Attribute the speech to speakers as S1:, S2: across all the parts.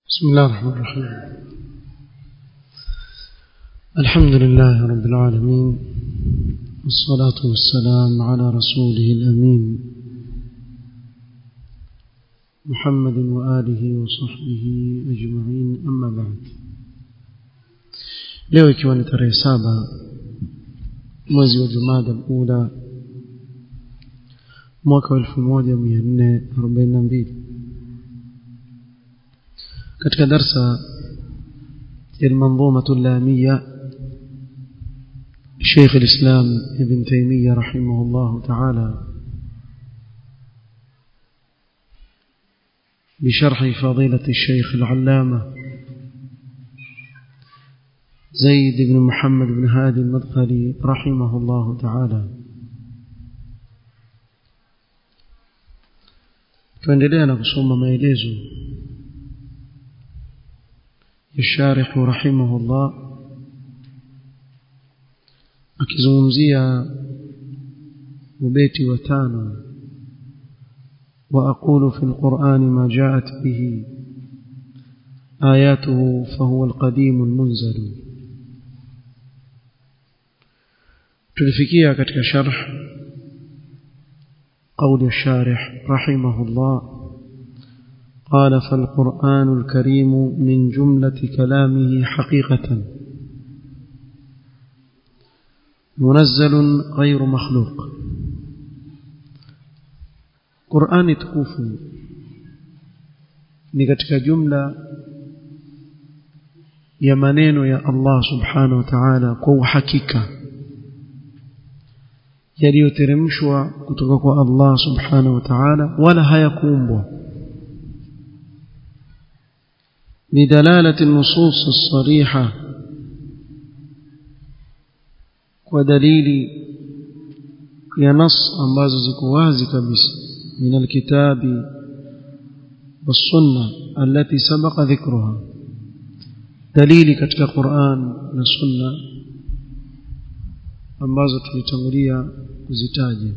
S1: بسم الله الرحمن الرحيم الحمد لله رب العالمين والصلاة والسلام على رسوله الأمين محمد وآله وصحبه أجمعين أما بعد leo ikiwa ni tarehe saba mwezi wa jumada ula mwaka wa elfu moja mia nne arobaini na mbili katika darsa ya almanzumatu llamiya شيخ الإسلام ابن تيمية رحمه الله تعالى بشرح فضيلة الشيخ العلامة زيد بن محمد بن هادي المدخلي رحمه الله تعالى tuendelea na kusoma maelezo ya sharihu rahimahullah akizungumzia ubeti wa tano وأقول في القرآن ما جاءت به آياته فهو القديم المنزل تلفكيها كتك شرح قول الشارح رحمه الله قال فالقرآن الكريم من جملة كلامه حقيقة منزل غير مخلوق قرآن تكوف ni katika jumla ya maneno ya Allah subhanahu wa ta'ala kwa uhakika yaliyoteremshwa kutoka kwa Allah subhanahu wa ta'ala wala hayakuumbwa بدلالة النصوص الصريحة ودليل ينص ambazo ziko wazi kabisa من الكتاب والسنة التي سبق ذكرها دليل katika Qur'an na Sunna ambazo tulitangulia kuzitaja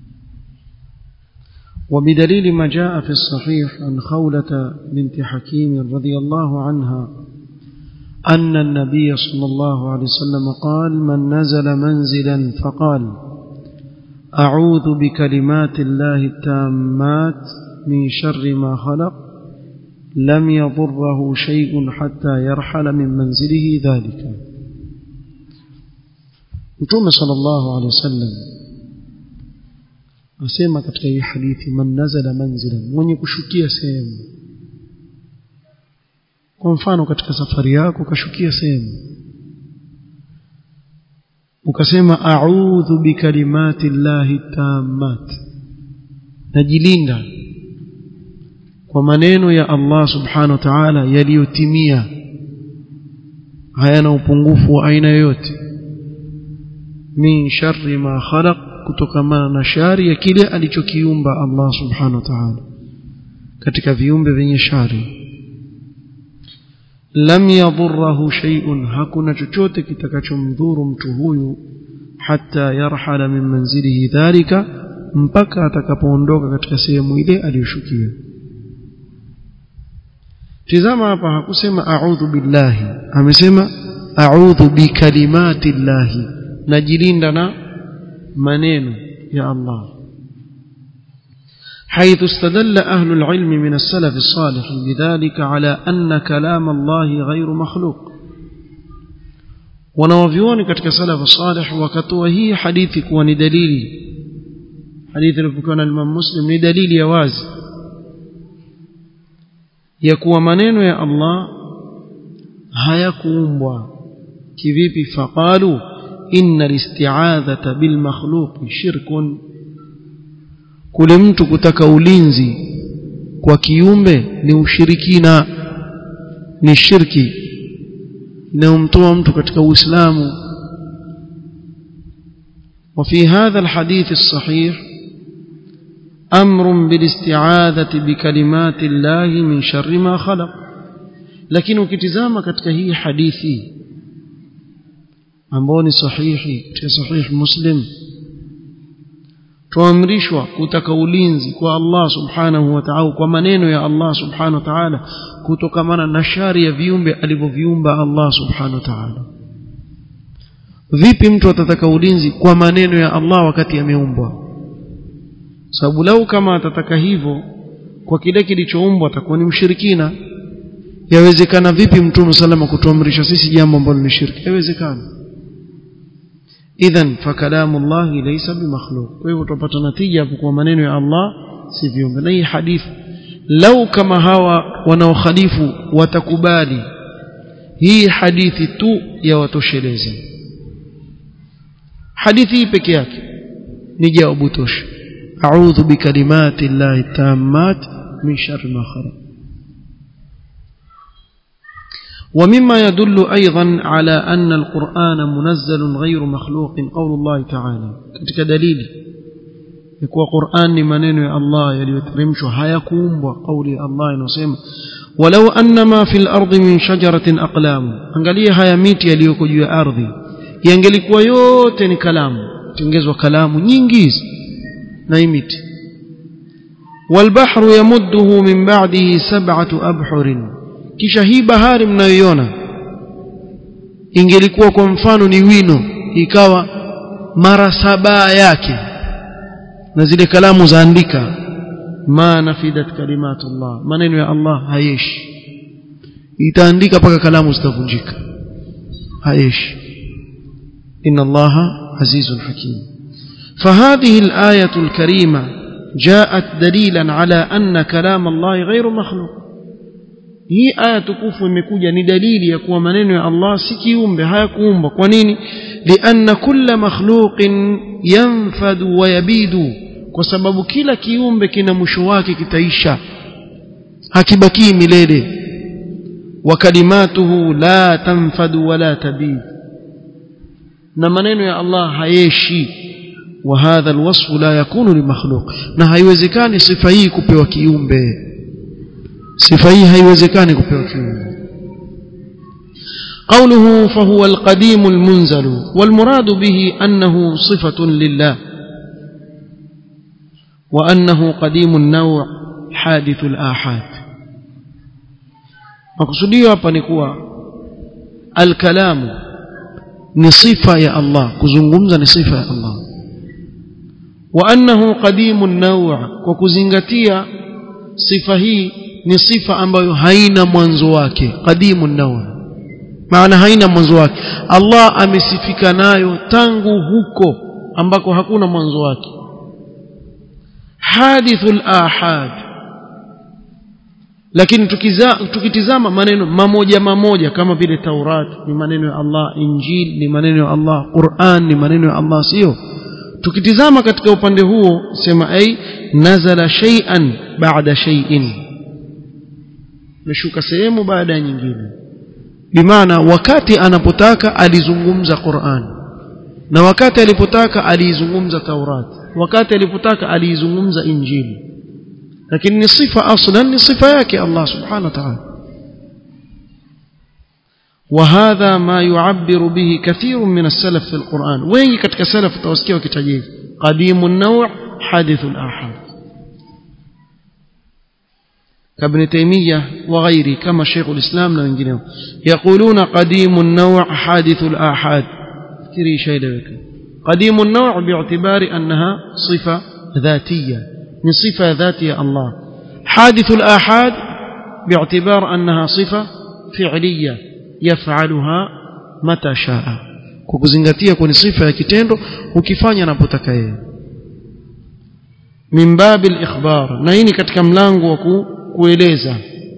S1: وبدليل ما جاء في الصحيح عن خولة بنت حكيم رضي الله عنها أن النبي صلى الله عليه وسلم قال من نزل منزلا فقال أعوذ بكلمات الله التامات من شر ما خلق لم يضره شيء حتى يرحل من منزله ذلك متوم صلى الله عليه وسلم asema katika hii hadithi man nazala manzilan mwenye kushukia sehemu kwa mfano katika safari yako ukashukia sehemu ukasema a'udhu bikalimati llahi tammat najilinda kwa maneno ya Allah subhanahu wa ta'ala yaliyotimia hayana upungufu wa aina yoyote min sharri ma khalaq kutokamana na shari ya kile alichokiumba Allah subhanahu wa ta'ala katika viumbe vyenye shari lam yadhurruhu shay'un hakuna chochote kitakachomdhuru mtu huyu hatta yarhala min manzilihi dhalika mpaka atakapoondoka katika sehemu ile aliyoshukia tizama hapa hakusema a'udhu billahi amesema a'udhu bikalimati llahi najilinda na maneno ya Allah حيث استدل أهل العلم من السلف الصالح بذلك على أن كلام الله غير مخلوق wanawavyuoni katika salafu salih wakatoa hii hadithi kuwa ni dalili hadithi iliyopokewa na Imam Muslim ni dalili ya wazi ya kuwa maneno ya Allah hayakuumbwa kivipi faqalu inna listi'adhata bil makhluq shirkun kule mtu kutaka ulinzi kwa kiumbe ni ushirikina ni shirki inayomtoa mtu katika uislamu وفي هذا الحديث الصحيح أمر بالاستعاذة بكلمات الله من شر ما خلق لكن ukitizama katika hii hadithi ambao ni sahihi katika sahih muslim tuamrishwa kutaka ulinzi kwa Allah subhanahu wa ta'ala kwa maneno ya Allah subhanahu wa ta'ala kutokamana na shari ya viumbe alivyoviumba Allah subhanahu wa ta'ala vipi mtu atataka ulinzi kwa maneno ya Allah wakati ameumbwa sababu lau kama atataka hivyo kwa kile kilichoumbwa atakuwa ni mshirikina yawezekana vipi mtume salama kutuamrisha sisi jambo ambalo ni shirki yawezekana idhan fakalamu Allah laysa bimakhluq kwa hivyo tupata natija hapo kwa maneno ya Allah si viumbe na hii hadithi lau kama hawa wanaokhalifu watakubali hii hadithi tu ya watosheleza hadithi hii peke yake ni jawabu tosha a'udhu bikalimati llahi tammat min sharri ma khalaq ومما يدل أيضا على أن القرآن منزل غير مخلوق قول الله تعالى كتك دليل يكون قرآن منين يا الله يليترمش هيكون وقول الله نسيم ولو أن ما في الأرض من شجرة أقلام angalia haya miti yaliyoko juu ya ardhi yangelikuwa yote ni kalamu tengezwa kalamu nyingi hizi na hii miti والبحر يمده من بعده سبعة أبحر kisha hii bahari mnayoiona ingelikuwa kwa mfano ni wino ikawa mara saba yake na zile kalamu zaandika ma nafidat kalimatullah maneno ya Allah hayeshi itaandika mpaka kalamu zitavunjika hayeshi inna allaha azizun hakim فهذه الآية الكريمة جاءت دليلا على أن كلام الله غير مخلوق hii aya tukufu imekuja ni dalili ya kuwa maneno ya Allah si kiumbe hayakuumbwa kwa nini lianna kulla makhluqin yanfadu wa yabidu kwa sababu kila kiumbe kina mwisho wake kitaisha hakibakii milele wa kalimatuhu la tanfadu wala tabid na maneno ya Allah hayeshi wa hadha alwasfu la yakunu limakhluq na haiwezekani sifa hii kupewa kiumbe sifa hii haiwezekani kupewa kiumbe قوله فهو القديم المنزل والمراد به أنه صفة لله وأنه قديم النوع حادث الآحاد مقصودية hapa ni kuwa الكلام ni sifa ya Allah kuzungumza ni sifa ya Allah وأنه قديم النوع kwa kuzingatia sifa hii ni sifa ambayo haina mwanzo wake qadimu nawa maana haina mwanzo wake Allah amesifika nayo tangu huko ambako hakuna mwanzo wake hadithul ahad lakini tukiza, tukitizama maneno mamoja mamoja kama vile Taurat ni maneno ya Allah Injil ni maneno ya Allah Qur'an ni maneno ya Allah sio tukitizama katika upande huo sema ai nazala shay'an ba'da shay'in imeshuka sehemu baada ya nyingine bimaana wakati anapotaka alizungumza Qur'an na wakati alipotaka aliizungumza Taurat wakati alipotaka aliizungumza Injili lakini ni sifa aslan ni sifa yake Allah subhanahu wa ta'ala وهذا ما يعبر به كثير من السلف في القرآن وين كتك سلف توسكيه وكتجيب قديم النوع حادث الآحاد كابن تيمية وغيره كما شيخ الإسلام وإنجنيه يقولون قديم النوع حادث الآحاد كري شيء لك قديم النوع باعتبار أنها صفة ذاتية من صفة ذاتية الله حادث الآحاد باعتبار أنها صفة فعلية يفعلها متى شاء kukuzingatia kwenye sifa ya kitendo ukifanya anapotaka yeye min babi al-ikhbar na hii ni katika mlango wa kueleza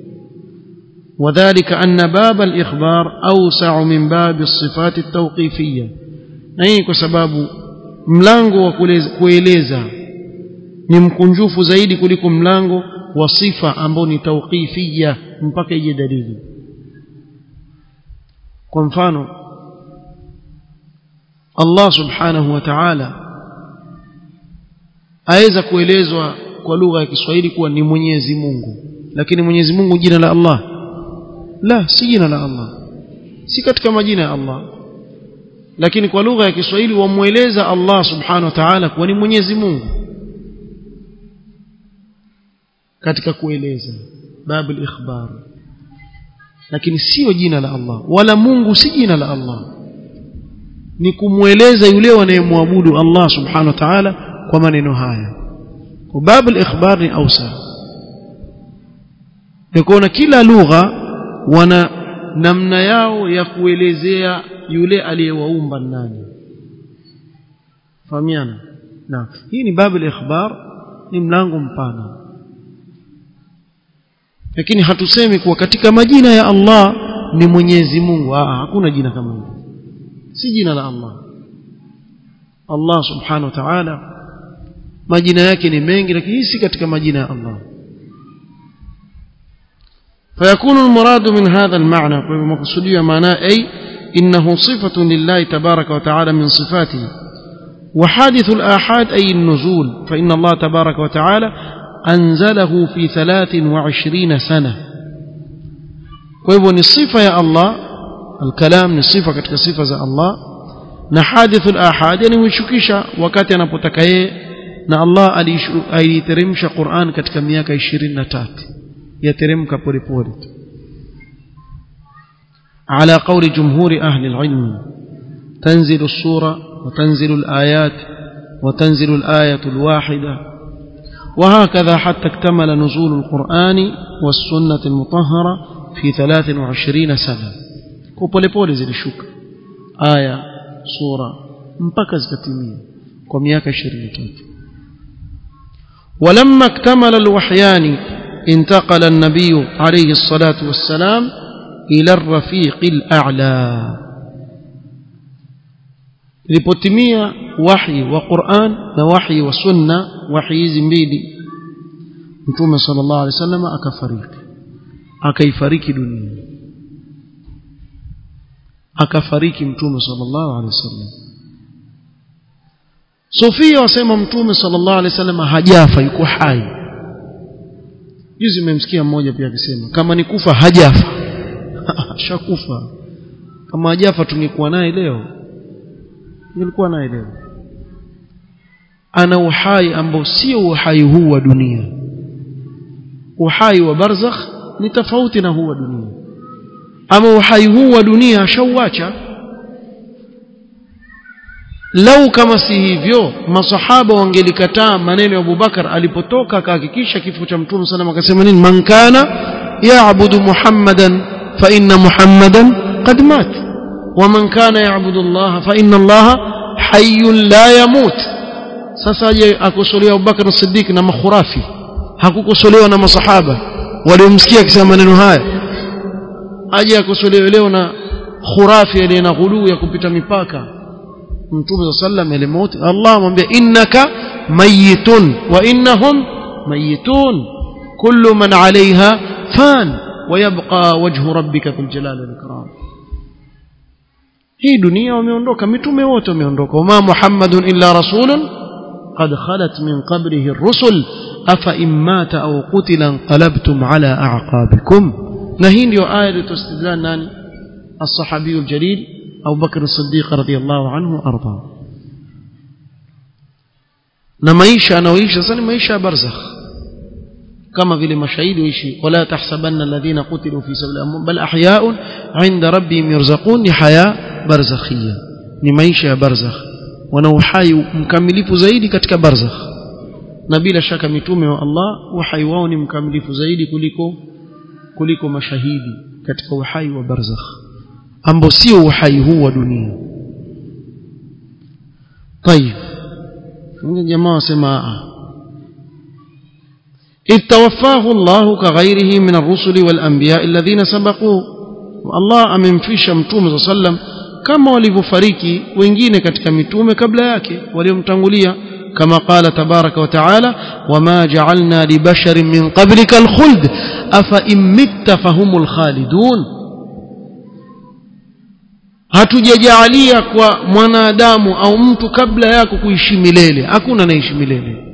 S1: وذلك أن باب الإخبار أوسع من باب الصفات التوقيفية na hii kwa sababu mlango wa kueleza ni mkunjufu zaidi kuliko mlango wa sifa ambao ni tauqifia mpaka ije dalili kwa mfano Allah subhanahu wa ta'ala aweza kuelezwa kwa lugha ya Kiswahili kuwa ni Mwenyezi Mungu lakini Mwenyezi Mungu jina la Allah la si jina la Allah si katika majina ya Allah lakini kwa lugha ya Kiswahili wamueleza Allah subhanahu wa ta'ala kuwa ni Mwenyezi Mungu katika kueleza babul ikhbar lakini sio jina la Allah wala Mungu si jina la Allah ni kumweleza yule wanayemwabudu Allah subhanahu wa ta'ala kwa maneno haya kwa babu al-ikhbar ni ausa nikuona kila lugha wana namna yao ya kuelezea yule aliyewaumba nani fahamiana na hii ni babu al-ikhbar ni mlango mpana lakini hatusemi kuwa katika majina ya Allah ni Mwenyezi Mungu ah hakuna jina kama hilo si jina la Allah Allah subhanahu wa ta'ala majina yake ni mengi lakini si katika majina ya Allah فيكون المراد من هذا المعنى مقصودية معناه أي إنه صفة لله تبارك وتعالى من صفاته وحادث الآحاد أي النزول فإن الله تبارك وتعالى أنزله في ثلاث وعشرين سنة ويبو الصفة يا الله الكلام نصفة كتك صفة زي الله نحادث الآحاد يعني ويشكيش وكاتي أنا بتكاية na Allah aliteremsha Qur'an katika miaka 23 yateremka polepole على قول جمهور أهل العلم تنزل السورة وتنزل الآيات وتنزل الآية الواحدة وهكذا حتى اكتمل نزول القرآن والسنة المطهرة في ثلاث وعشرين سنة كوبولي بولي زي الشوك آية سورة مبكز كتمية كمياك شريتات ولما اكتمل الوحيان انتقل النبي عليه الصلاة والسلام إلى الرفيق الأعلى ilipotimia wahi wa Qur'an na wahi wa sunna wahi hizi mbili mtume sallallahu alaihi wasallam akafariki akaifariki dunia akafariki mtume sallallahu alaihi wasallam Sofia wasema mtume sallallahu alaihi wasallam hajafa yuko hai juzi nimemsikia mmoja pia akisema kama ni kufa hajafa shakufa kama hajafa tungekuwa naye leo nilikuwa naye leo ana uhai ambao sio uhai huu wa dunia uhai wa barzakh ni tofauti na huu wa dunia ama uhai huu wa dunia ashauacha lau kama si hivyo masahaba wangelikataa maneno ya Abubakar alipotoka akahakikisha kifo cha mtume sana akasema nini man kana yaabudu muhammadan fa inna muhammadan qad mat ومن كان يعبد الله فإن الله حي لا يموت sasa aje akosolewa Abubakar as-Siddiq na makhurafi hakukosolewa na masahaba waliomsikia akisema maneno haya aje akosolewe leo na khurafi aliye na ghuluu ya kupita mipaka mtume sallam alimauti Allah amwambia innaka mayitun wa innahum mayitun kullu man alaiha fan ويبقى وجه ربك ذو الجلال والإكرام hii dunia wameondoka mitume wote wameondoka wama muhammadun illa rasulun qad khalat min qablihi ar-rusul afa in mata aw qutila anqalabtum ala a'qabikum na hii ndio aya iliyostidlan nani as-sahabi al-jalil Abu Bakr as-Siddiq radiyallahu anhu arda na maisha anaoishi sasa ni maisha ya barzakh kama vile mashahidi waishi wala tahsabanna alladhina qutilu fi sabilillah bal ahya'un 'inda rabbihim yurzaqun ni haya barzakhia ni maisha ya barzakh wana uhai mkamilifu zaidi katika barzakh na bila shaka mitume wa Allah uhai wao ni mkamilifu zaidi kuliko kuliko mashahidi katika uhai wa barzakh ambao sio uhai huu wa dunia طيب jamaa wasema إذ توفاه الله كغيره من الرسل والأنبياء الذين سبقوه الله أمنفش متوم صلى الله عليه وسلم kama walivyofariki wengine katika mitume kabla yake waliomtangulia kama qala tabaraka wa taala wama ja'alna li basharin min qablika alkhuld afa imitta fahumul khalidun hatujajaalia kwa mwanadamu au mtu kabla yako kuishi milele hakuna anaishi milele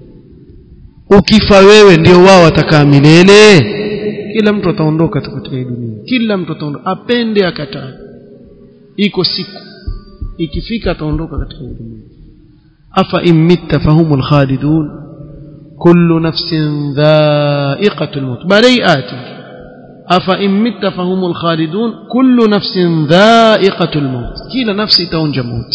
S1: ukifa wewe ndio wao watakaa milele kila mtu ataondoka katika hii dunia kila mtu ataondoka apende akatae iko siku ikifika ataondoka katika dunia afa imitta fahumul khalidun kullu nafsin dha'iqatul maut bari ati أفإن مت فهم الخالدون كل نفس ذائقة الموت كلا نفس تونج موت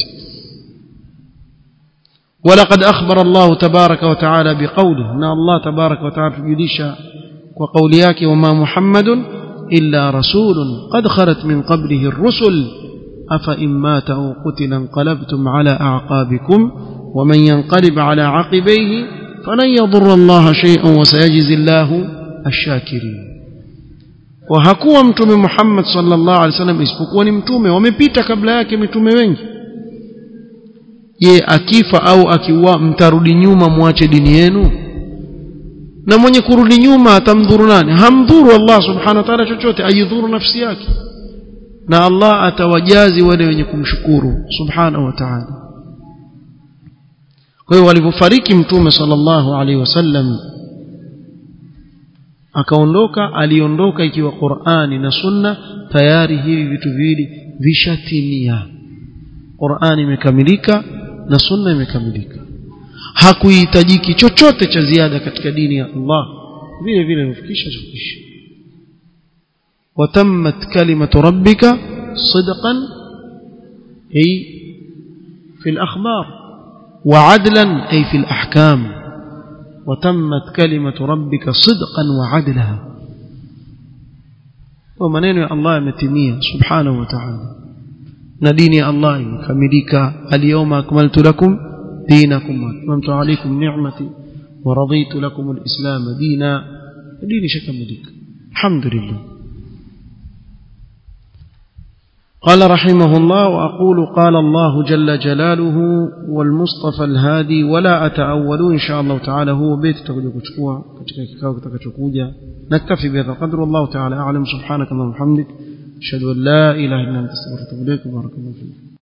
S1: ولقد أخبر الله تبارك وتعالى بقوله أن الله تبارك وتعالى يديش وقولياك وما محمد إلا رسول قد خلت من قبله الرسل أفإن مات أو قتل انقلبتم على أعقابكم ومن ينقلب على عقبيه فلن يضر الله شيئا وسيجزي الله الشاكرين وهكوا mtume Muhammad sallallahu alaihi wasallam isipokuwa ni mtume wamepita kabla yake mitume wengi je akifa au akiua mtarudi nyuma muache dini yenu na mwenye kurudi nyuma atamdhuru nani hamdhuru Allah subhanahu wa ta'ala chochote ajidhuru nafsi yake na Allah atawajazi wale wenye kumshukuru subhanahu wa ta'ala kwa hiyo walipofariki mtume sallallahu alaihi wasallam akaondoka aliondoka ikiwa Qur'ani na Sunna tayari hivi vitu viwili vishatimia Qur'ani imekamilika na Sunna imekamilika hakuhitajiki chochote cha ziada katika dini ya Allah vile vile hufikisha hufikisha watammat kalimatu rabbika sidqan ay fi al-akhbar وعدلا أي في الأحكام وتمت كلمة ربك صدقا وعدلا ومنين يا الله متمية سبحانه وتعالى نديني الله كمليك اليوم أكملت لكم دينكم وأتممت عليكم نعمتي ورضيت لكم الإسلام دينا ديني شكمليك الحمد لله قال رحمه الله وأقول قال الله جل جلاله والمصطفى الهادي ولا أتأول إن شاء الله تعالى هو بيت تقول كتكوا katika kikao kitakachokuja naktafi bihadha qadr wallahu ta'ala a'lam subhanaka wa bihamdik ashhadu an la ilaha illa anta astaghfiruka wa atubu ilaik barakallahu fik